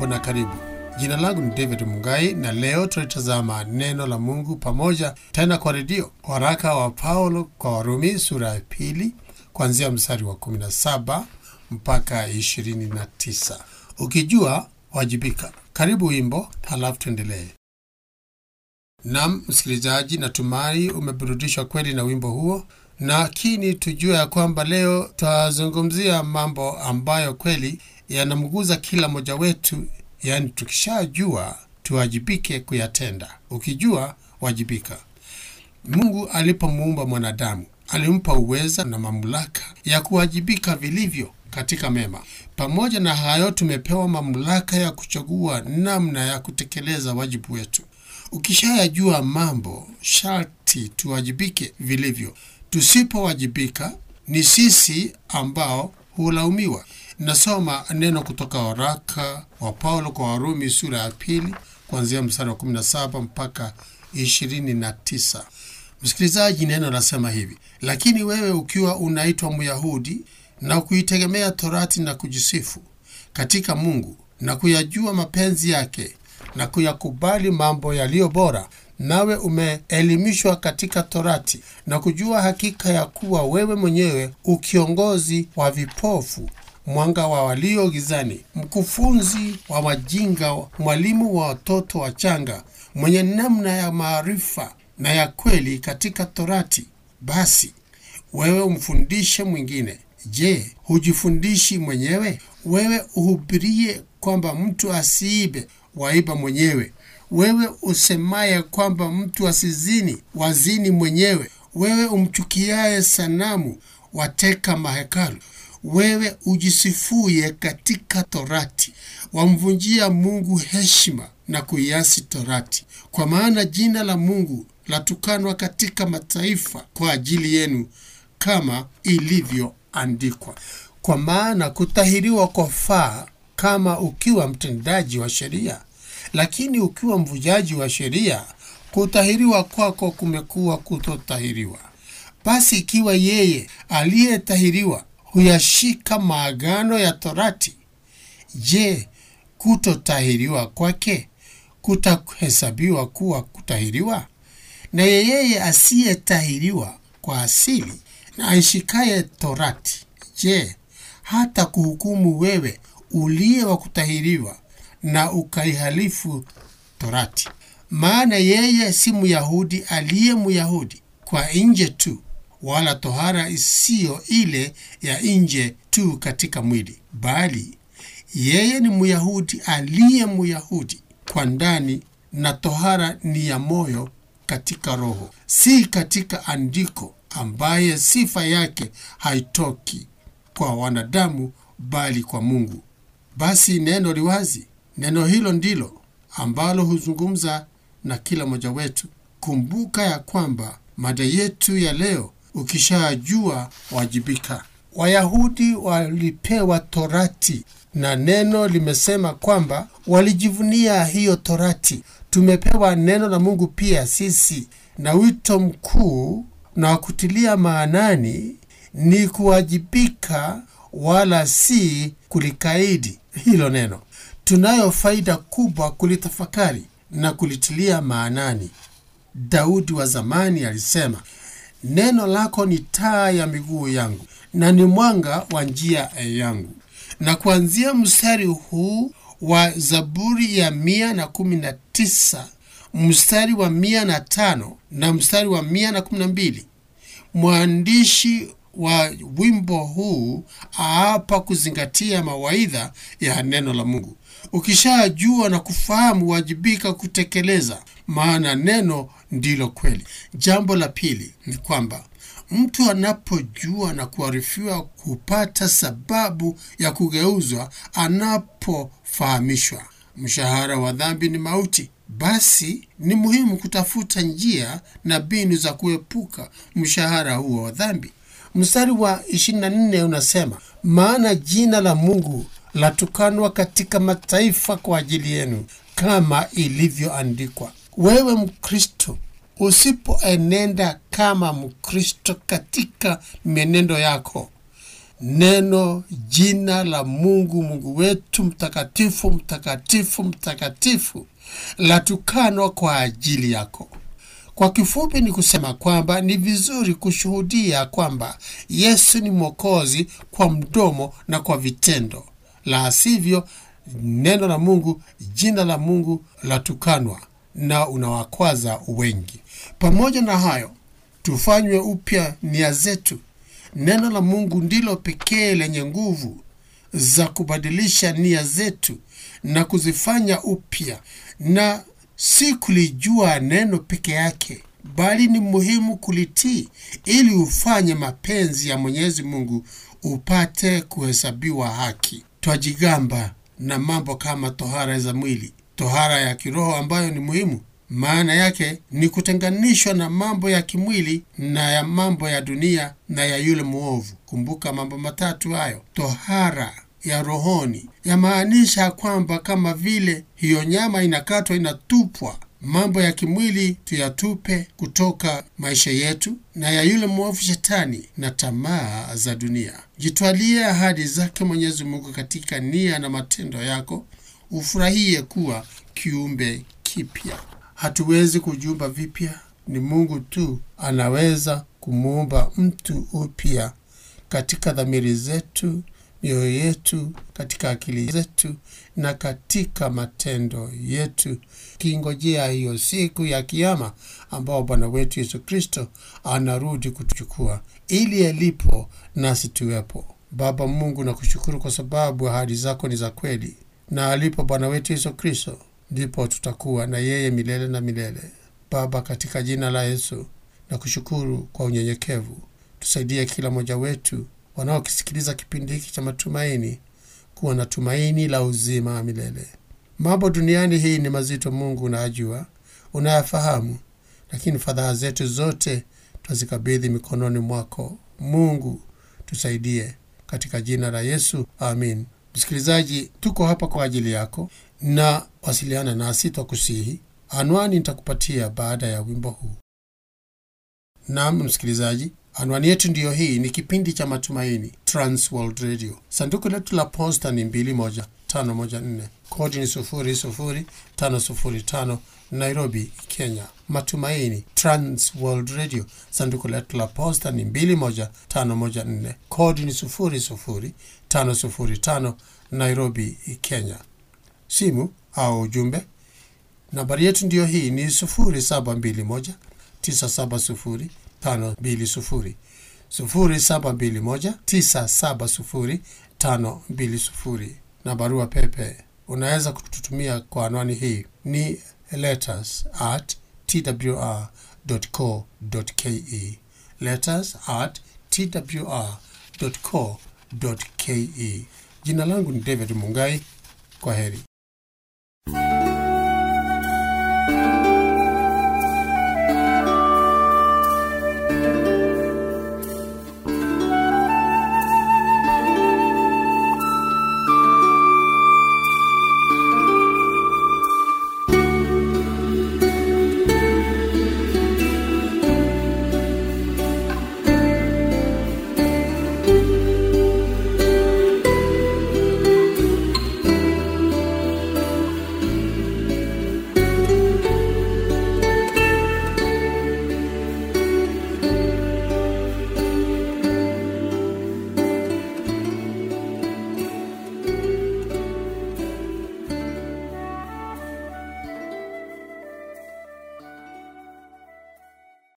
Hujambo na karibu. Jina langu ni David Mungai na leo tunalitazama neno la Mungu pamoja tena kwa redio, waraka wa Paulo kwa Warumi sura ya pili kuanzia mstari wa 17 mpaka 29. Ukijua wajibika. Karibu wimbo, halafu tuendelee. Nam msikilizaji, natumai umeburudishwa kweli na wimbo huo, lakini tujue ya kwamba leo tutazungumzia mambo ambayo kweli yanamguza kila mmoja wetu, yaani tukishajua tuwajibike kuyatenda. Ukijua wajibika. Mungu alipomuumba mwanadamu alimpa uweza na mamlaka ya kuwajibika vilivyo katika mema. Pamoja na hayo, tumepewa mamlaka ya kuchagua namna ya kutekeleza wajibu wetu. Ukishayajua mambo, sharti tuwajibike vilivyo. Tusipowajibika ni sisi ambao hulaumiwa. Nasoma neno kutoka waraka wa Paulo kwa Warumi sura ya pili kuanzia mstari wa 17 mpaka 29. Msikilizaji, neno lasema hivi: lakini wewe ukiwa unaitwa Myahudi na kuitegemea Torati na kujisifu katika Mungu na kuyajua mapenzi yake na kuyakubali mambo yaliyo bora, nawe umeelimishwa katika Torati na kujua hakika ya kuwa wewe mwenyewe ukiongozi wa vipofu, mwanga wa walio gizani, mkufunzi wa wajinga, mwalimu wa watoto wachanga, mwenye namna ya maarifa na ya kweli katika Torati, basi wewe umfundishe mwingine. Je, hujifundishi mwenyewe? Wewe uhubirie kwamba mtu asiibe, waiba mwenyewe. Wewe usemaye kwamba mtu asizini, wazini mwenyewe. Wewe umchukiaye sanamu, wateka mahekalu. Wewe ujisifuye katika Torati, wamvunjia Mungu heshima na kuiasi Torati. Kwa maana jina la Mungu latukanwa katika mataifa kwa ajili yenu, kama ilivyoandikwa. Kwa maana kutahiriwa kwafaa kama ukiwa mtendaji wa sheria, lakini ukiwa mvujaji wa sheria, kutahiriwa kwako kumekuwa kutotahiriwa. Basi ikiwa yeye aliyetahiriwa huyashika maagano ya Torati, je, kutotahiriwa kwake kutahesabiwa kuwa kutahiriwa? Na yeye asiyetahiriwa kwa asili na aishikaye Torati, je, hata kuhukumu wewe uliye wa kutahiriwa na ukaihalifu Torati? Maana yeye si Myahudi aliye Myahudi kwa nje tu, wala tohara isiyo ile ya nje tu katika mwili, bali yeye ni Myahudi aliye Myahudi kwa ndani, na tohara ni ya moyo katika roho, si katika andiko, ambaye sifa yake haitoki kwa wanadamu, bali kwa Mungu. Basi neno liwazi, neno hilo ndilo ambalo huzungumza na kila mmoja wetu. Kumbuka ya kwamba mada yetu ya leo, ukishajua wajibika. Wayahudi walipewa Torati na neno limesema kwamba walijivunia hiyo Torati. Tumepewa neno la Mungu pia sisi, na wito mkuu na wa kutilia maanani ni kuwajibika, wala si kulikaidi hilo neno. Tunayo faida kubwa kulitafakari na kulitilia maanani. Daudi wa zamani alisema, neno lako ni taa ya miguu yangu na ni mwanga wa njia yangu. Na kuanzia mstari huu wa Zaburi ya mia na kumi na tisa mstari wa mia na tano na mstari wa mia na kumi na mbili mwandishi wa wimbo huu aapa kuzingatia mawaidha ya neno la Mungu. Ukishajua na kufahamu, wajibika kutekeleza, maana neno ndilo kweli. Jambo la pili ni kwamba mtu anapojua na kuarifiwa hupata sababu ya kugeuzwa anapofahamishwa. Mshahara wa dhambi ni mauti. Basi ni muhimu kutafuta njia na mbinu za kuepuka mshahara huo wa dhambi. Mstari wa 24 unasema, maana jina la Mungu latukanwa katika mataifa kwa ajili yenu, kama ilivyoandikwa. Wewe Mkristo, usipoenenda kama Mkristo katika mienendo yako neno jina la Mungu, Mungu wetu mtakatifu, mtakatifu, mtakatifu, latukanwa kwa ajili yako. Kwa kifupi ni kusema kwamba ni vizuri kushuhudia kwamba Yesu ni Mwokozi kwa mdomo na kwa vitendo, la sivyo neno la Mungu, jina la Mungu latukanwa na unawakwaza wengi. Pamoja na hayo, tufanywe upya nia zetu. Neno la Mungu ndilo pekee lenye nguvu za kubadilisha nia zetu na kuzifanya upya, na si kulijua neno peke yake, bali ni muhimu kulitii ili ufanye mapenzi ya Mwenyezi Mungu upate kuhesabiwa haki. Twajigamba na mambo kama tohara za mwili, tohara ya kiroho ambayo ni muhimu. Maana yake ni kutenganishwa na mambo ya kimwili na ya mambo ya dunia na ya yule mwovu. Kumbuka mambo matatu hayo. Tohara ya rohoni yamaanisha kwamba kama vile hiyo nyama inakatwa, inatupwa, mambo ya kimwili tuyatupe kutoka maisha yetu, na ya yule mwovu Shetani na tamaa za dunia. Jitwalie ahadi zake Mwenyezi Mungu katika nia na matendo yako, ufurahie kuwa kiumbe kipya. Hatuwezi kujiumba vipya, ni Mungu tu anaweza kumuumba mtu upya katika dhamiri zetu, mioyo yetu, katika akili zetu na katika matendo yetu, kingojea hiyo siku ya Kiama ambao Bwana wetu Yesu Kristo anarudi kutuchukua, ili alipo nasi tuwepo. Baba Mungu, nakushukuru kwa sababu ahadi zako ni za kweli, na alipo Bwana wetu Yesu Kristo ndipo tutakuwa na yeye milele na milele. Baba, katika jina la Yesu na kushukuru kwa unyenyekevu, tusaidie kila mmoja wetu wanaokisikiliza kipindi hiki cha matumaini kuwa na tumaini la uzima wa milele. Mambo duniani hii ni mazito, Mungu unayajua, unayafahamu, lakini fadhaa zetu zote twazikabidhi mikononi mwako. Mungu tusaidie, katika jina la Yesu, amin. Msikilizaji, tuko hapa kwa ajili yako na wasiliana nasi, twakusihi. Anwani nitakupatia baada ya wimbo huu. Naam msikilizaji, anwani yetu ndiyo hii. Ni kipindi cha Matumaini, Trans World Radio. Sanduku letu la posta ni 21514 kodi ni 00505 Nairobi, Kenya. Matumaini, Trans World Radio. Sanduku letu la posta ni 21514 kodi ni 00505 Nairobi, Kenya. Simu au ujumbe, nambari yetu ndiyo hii ni 0721 970 520 0721 970 520, na barua pepe unaweza kututumia kwa anwani hii ni letters at twr.co.ke, letters at twr.co.ke. Jina langu ni David Mungai. Kwa heri.